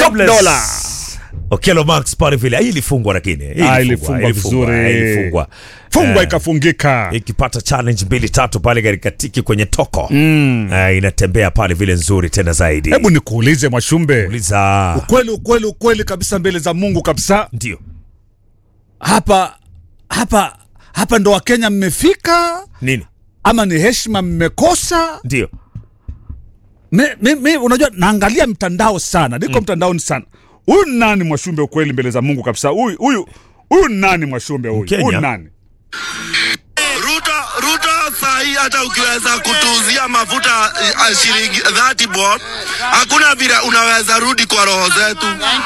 Jobless. Dola. Okello Max pale vile hii ilifungwa lakini hii Ah, ilifungwa vizuri. ilifungwa Fungwa Eh, ikafungika. ikipata challenge mbili tatu pale katika tiki kwenye toko mm. inatembea pale vile nzuri tena zaidi Hebu nikuulize Mwashumbe, uliza ukweli ukweli ukweli kabisa mbele za Mungu kabisa, ndio hapa hapa hapa ndo Wakenya mmefika nini ama ni heshima mmekosa? ndio Mi, mi, mi, unajua naangalia mtandao sana, niko mtandaoni sana. Huyu ni nani Mwashumbe? Ukweli mbele za Mungu kabisa, huyu huyu huyu ni nani Mwashumbe? Huyu Mkenya. huyu ni nani? Ruto, Ruto sahi hata ukiweza kutuuzia mafuta uh, shilingi 30 bob, hakuna vile unaweza rudi kwa roho zetu.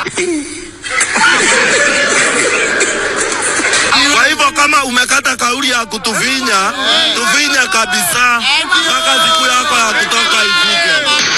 Kwa hivyo kama umekata kauli ya kutufinya, tufinye kabisa mpaka siku yako ya kutoka ifike.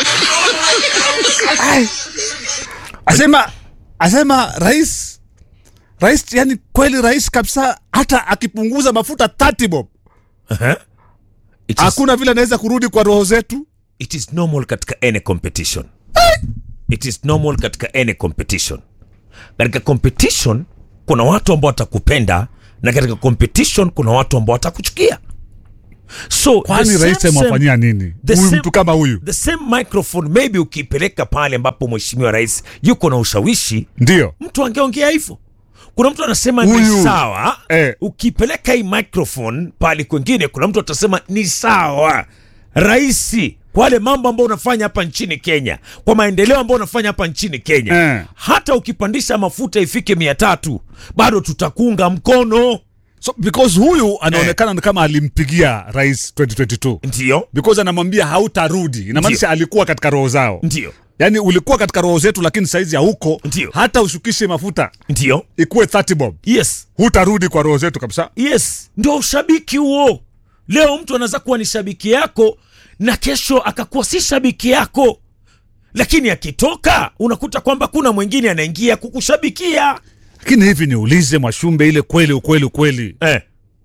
Asema asema rais rais, yani kweli rais kabisa, hata akipunguza mafuta 30 bob uh-huh. it, is, hakuna vile anaweza kurudi kwa roho zetu. it is normal katika any competition it is normal katika any competition katika competition kuna watu ambao watakupenda na katika competition kuna watu ambao watakuchukia so the Kwani same- rais same- amewafanyia nini the huyu same- mtu kama huyu? the same microphone maybe ukipeleka pale ambapo mheshimiwa rais yuko na ushawishi Ndio mtu angeongea hivyo kuna mtu anasema Huyu. ni sawa Eh. ukipeleka hii microphone pale kwengine kuna mtu atasema ni sawa raisi kwa wale mambo ambayo unafanya hapa nchini kenya kwa maendeleo ambayo unafanya hapa nchini kenya Eh. hata ukipandisha mafuta ifike mia tatu bado tutakuunga mkono so, because huyu anaonekana ni kama alimpigia rais 2022 ndio because anamwambia hautarudi, inamaanisha alikuwa katika roho zao. ndio Yaani ulikuwa katika roho zetu, lakini saizi hauko. Ndio. Hata ushukishe mafuta ndio ikuwe 30 bob, yes hutarudi kwa roho zetu kabisa. yes ndio ushabiki huo leo mtu anaweza kuwa ni shabiki yako na kesho akakuwa si shabiki yako lakini akitoka unakuta kwamba kuna mwingine anaingia kukushabikia Lakini hivi niulize Mwashumbe, ile kweli ukweli ukweli eh.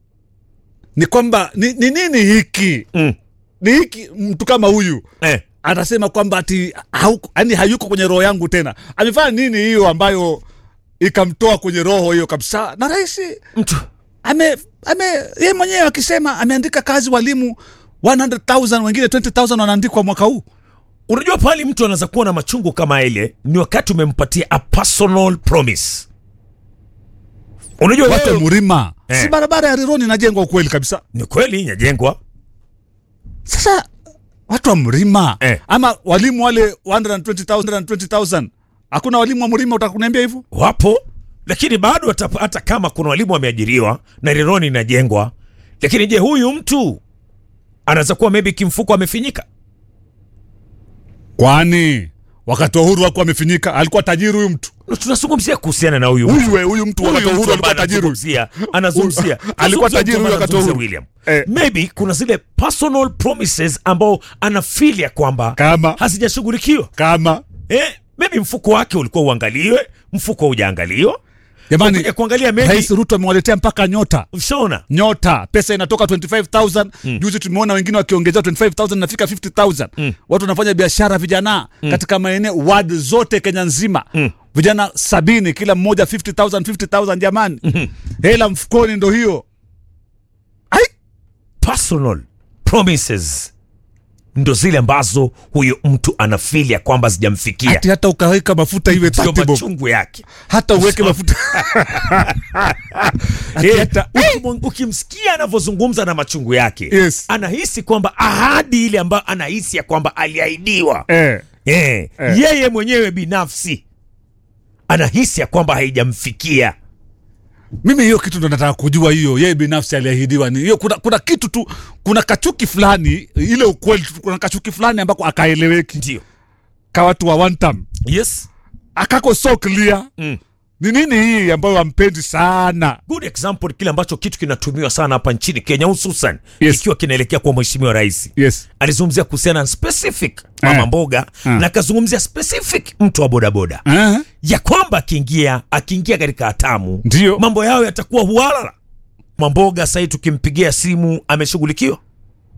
ni kwamba ni, ni nini hiki Mm. ni hiki mtu kama huyu Eh. anasema kwamba ati hauko, yani hayuko kwenye roho yangu tena. Amefanya nini hiyo ambayo ikamtoa kwenye roho hiyo kabisa? Na rais mtu ame ame yeye mwenyewe akisema ameandika kazi walimu 100,000 wengine 20,000 wanaandikwa mwaka huu. unajua pale mtu anaweza kuwa na machungu kama ile ni wakati umempatia a personal promise unajua Watu wa wewe, Murima, Eh. si barabara ya Rironi inajengwa ukweli kabisa. ni kweli inajengwa Sasa watu wa Mrima Eh. ama walimu wale 120,000 120,000 hakuna walimu wa Mrima, utakuniambia hivyo? wapo lakini bado hata, hata kama kuna walimu wameajiriwa na rironi inajengwa lakini je huyu mtu anaweza kuwa maybe kimfuko amefinyika Kwani wakati wa uhuru wako amefinyika, alikuwa tajiri huyu mtu. tunazungumzia kuhusiana na huyu mtu. Huyu we, huyu mtu wakati wa Huyu uhuru mtu alikuwa ambaye tajiri. anazungumzia anazungumzia Alikuwa tunazungumzia tajiri mtu huyu ambaye wakati wa anazungumzia uhuru. William Eh. maybe kuna zile personal promises ambao anafeel ya kwamba Kama? hazijashughulikiwa Kama eh, maybe mfuko wake ulikuwa uangaliwe mfuko hujaangaliwa jamani, Ukija kuangalia maybe Rais Ruto amewaletea mpaka nyota ushaona nyota pesa inatoka 25000 juzi tumeona wengine wakiongezea 25000 nafika 50000 watu wanafanya biashara vijana katika maeneo ward zote Kenya nzima vijana sabini kila mmoja 50000 50000 jamani hela mfukoni ndo hiyo ai personal promises ndo zile ambazo huyo mtu anafeel ya kwamba zijamfikia ati hata ukaweka mafuta iwe ndio 30 bob machungu yake hata uweke mafuta Ati Eh, hata- ukimu- ukimsikia anavyozungumza na machungu yake Yes. anahisi kwamba ahadi ile ambayo anahisi ya kwamba aliahidiwa eh eh, Eh. yeye mwenyewe binafsi anahisi ya kwamba haijamfikia mimi hiyo kitu ndo nataka kujua hiyo yeye binafsi aliahidiwa ni hiyo kuna, kuna kitu tu kuna kachuki fulani ile ukweli tu, kuna kachuki fulani ambako akaeleweki ndio ka watu wa one time yes akako so clear Mm. ni nini hii ambayo ampendi sana good example kile ambacho kitu kinatumiwa sana hapa nchini kenya hususan Yes. ikiwa kinaelekea kwa mheshimiwa rais yes alizungumzia kuhusiana na specific mama Eh. mboga Eh. na akazungumzia specific mtu wa bodaboda eh? ya kwamba akiingia akiingia katika hatamu Ndio. mambo yao yatakuwa hualala mamboga sahii tukimpigia simu ameshughulikiwa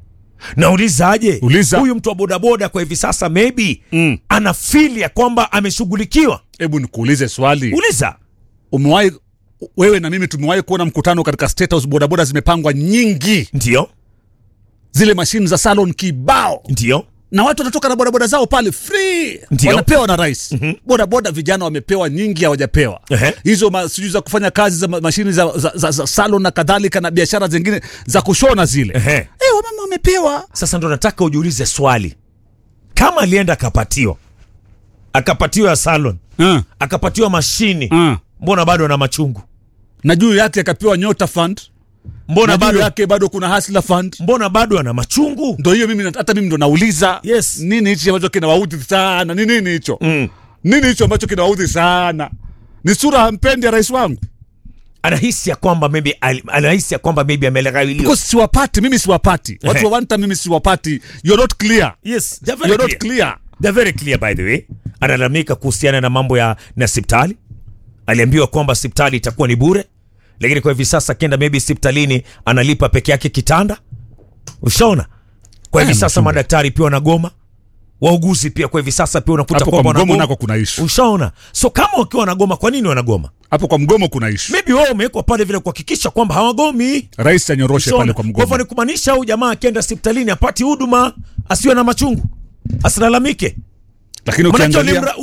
naulizaje Uliza. huyu mtu wa bodaboda kwa hivi sasa maybe Mm. ana feel ya kwamba ameshughulikiwa hebu nikuulize swali uliza umewahi wewe na mimi tumewahi kuona mkutano katika State House bodaboda zimepangwa nyingi ndio zile mashine za salon kibao ndio na watu wanatoka na bodaboda zao pale free Ndio. wanapewa na rais mm-hmm. bodaboda vijana wamepewa nyingi hawajapewa Ehe. hizo ma- sijui za kufanya kazi za ma- mashine za, za, za, za salon na kadhalika na biashara zingine za kushona zile Ehe. Eh, wamama wamepewa sasa ndo nataka ujiulize swali kama alienda akapatiwa akapatiwa ya salon uh, akapatiwa mashini uh. mbona bado ana machungu na juu yake akapewa nyota fund mbona na juu bado yake bado kuna hasla fund mbona bado ana machungu ndo hiyo mimi hata mimi ndo nauliza Yes. nini hichi ambacho kinawaudhi sana ni nini hicho mm. nini hicho ambacho kinawaudhi sana ni sura hampendi ya rais wangu anahisi ya kwamba maybe ali- anahisi ya kwamba maybe ameghawiliwa because siwapati mimi siwapati watu Ehe. wa wanta mimi siwapati you're not clear yes they're very you're not clear. clear They're very clear by the way analalamika kuhusiana na mambo ya na sipitali aliambiwa kwamba sipitali itakuwa ni bure lakini kwa hivi sasa akienda maybe siptalini analipa peke yake kitanda ushaona kwa hivi Haya, sasa mchunga. madaktari pia wanagoma wauguzi pia kwa hivi sasa pia unakuta hapo kwa kwamba mgomo wanagoma nako kuna ishu ushaona so kama wakiwa wanagoma kwa nini wanagoma hapo kwa mgomo kuna ishu maybe wao wamewekwa pale vile kuhakikisha kwamba hawagomi rais anyoroshe Ushaona? pale kwa kwa hivyo mgomo ni kumaanisha huyu jamaa akienda hospitalini apati huduma asiwe na machungu asilalamike lakini Manake ukiangalia walimra-